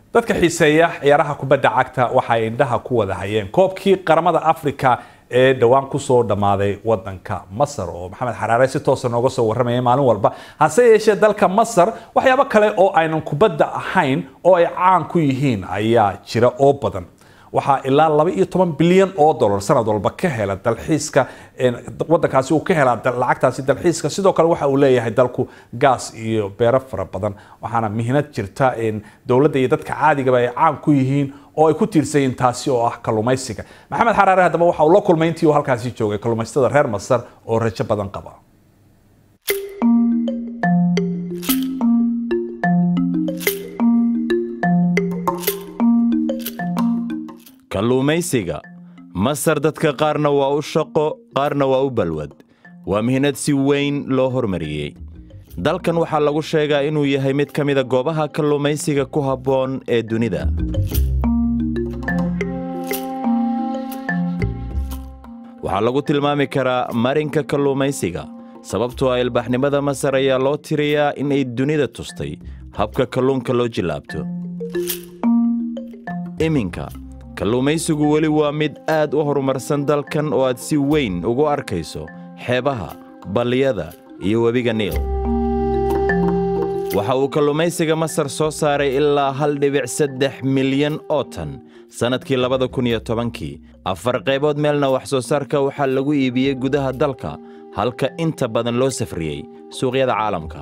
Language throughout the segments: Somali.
dadka xiiseeya ciyaaraha kubadda cagta waxay indhaha ku wada hayeen koobkii qaramada africa ee dhowaan kusoo dhammaaday wadanka masar oo maxamed xaraare si toosa nooga soo warramaya maalin walba hase yeeshee dalka masar waxyaabo kale oo aynan kubadda ahayn oo ay caan ku yihiin ayaa jira oo badan waxaa ilaa laba iyo toban bilyan oo dollar sanad walba ka hela dalxiiska wadankaasi uu ka helaa lacagtaasi dalxiiska sidoo kale waxa uu leeyahay dalku gaas iyo beero fara badan waxaana mihnad jirta dowladda iyo dadka caadigaba ay caan ku yihiin oo ay ku tiirsan yihiin taasi oo ah kalluumaysiga maxamed xaraare haddaba waxa uu la kulmay intii uu halkaasi joogay kalluumaysatada reer masar oo rajo badan qaba kalluumaysiga masar dadka qaarna waa u shaqo qaarna waa u balwad waa mihnad si weyn loo hormariyey dalkan waxaa lagu sheegaa inuu yahay mid ka mida goobaha kalluumaysiga ku habboon ee dunida waxaa lagu tilmaami karaa marinka kalluumaysiga sababtoo ah ilbaxnimada masar ayaa loo tiriyaa in ay dunida tustay habka kalluunka loo jillaabto iminka kalluumaysigu weli waa mid aad u horumarsan dalkan oo aad si weyn ugu arkayso xeebaha balliyada iyo webiga niil waxa uu kalluumaysiga masar soo saaray ilaa hal dhibic saddex milyan oo tan sannadkii labada kun iyo tobankii afar qaybood meelna wax soo saarka waxaa lagu iibiyey gudaha dalka halka inta badan loo safriyey suuqyada caalamka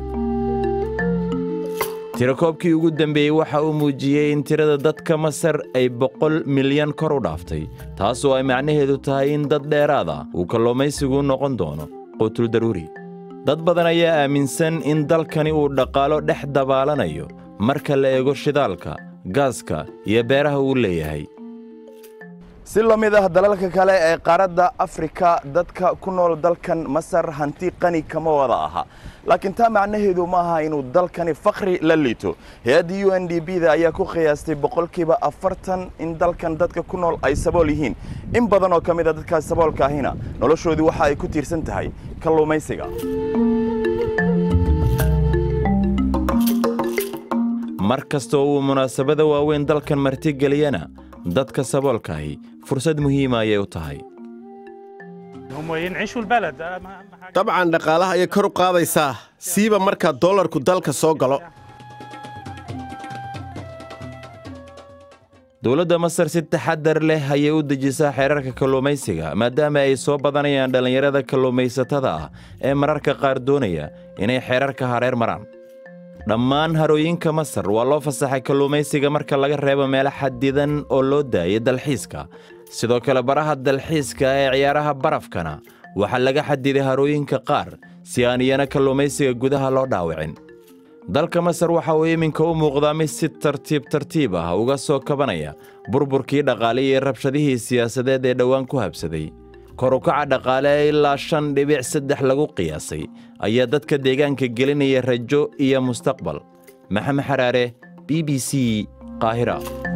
tirakoobkii ugu dambeeyey waxa uu muujiyey in tirada dadka masar ay boqol milyan kor u dhaaftay taasoo ay macnaheedu tahay in dad dheeraad ah uu kalluumaysigu noqon doono quutul daruuri dad badan ayaa aaminsan in dalkani uu dhaqaalo dhex dabaalanayo marka la eego shidaalka gaaska iyo beeraha uu leeyahay si la mid ah dalalka kale ee qaaradda afrika dadka ku nool dalkan masar hanti qani kama wada aha laakiin taa macnaheedu ma aha inuu dalkani fakhri la liito hay-adda u n d b da ayaa ku qiyaastay boqolkiiba afartan in dalkan dadka ku nool ay sabool yihiin in badan oo ka mid a dadkaas saboolka ahina noloshoodii waxa ay ku tiirsan tahay kalluumaysiga mar kastoo uu munaasabada waaweyn dalkan martigeliyana dadka saboolkaahi fursad muhiima ayay u tahay dabcan dhaqaalaha ayay kor u qaadaysaa siiba marka dollarku dalka soo galo dowladda masar si taxadar leh ayay u dejisaa xeerarka kalluumaysiga maadaama ay soo badanayaan dhallinyarada kalluumaysatada ah ee mararka qaar doonaya inay xeerarka hareer maraan dhammaan harooyinka masar waa loo fasaxay kalluumaysiga marka laga reebo meelo xadidan oo loo daayay dalxiiska sidoo kale baraha dalxiiska ee ciyaaraha barafkana waxaa laga xadiday harooyinka qaar si aan iyana kalluumaysiga gudaha loo dhaawicin dalka masar waxa uu iminka u muuqdaa mid si tartiib tartiib ah uga soo kabanaya burburkii dhaqaale iyo rabshadihii siyaasadeed ee dhowaan ku habsaday kor u kaca dhaqaale ee ilaa shan dhibic saddex lagu qiyaasay ayaa dadka deegaanka gelinaya rajo iyo mustaqbal maxamed xaraare b b c qaahira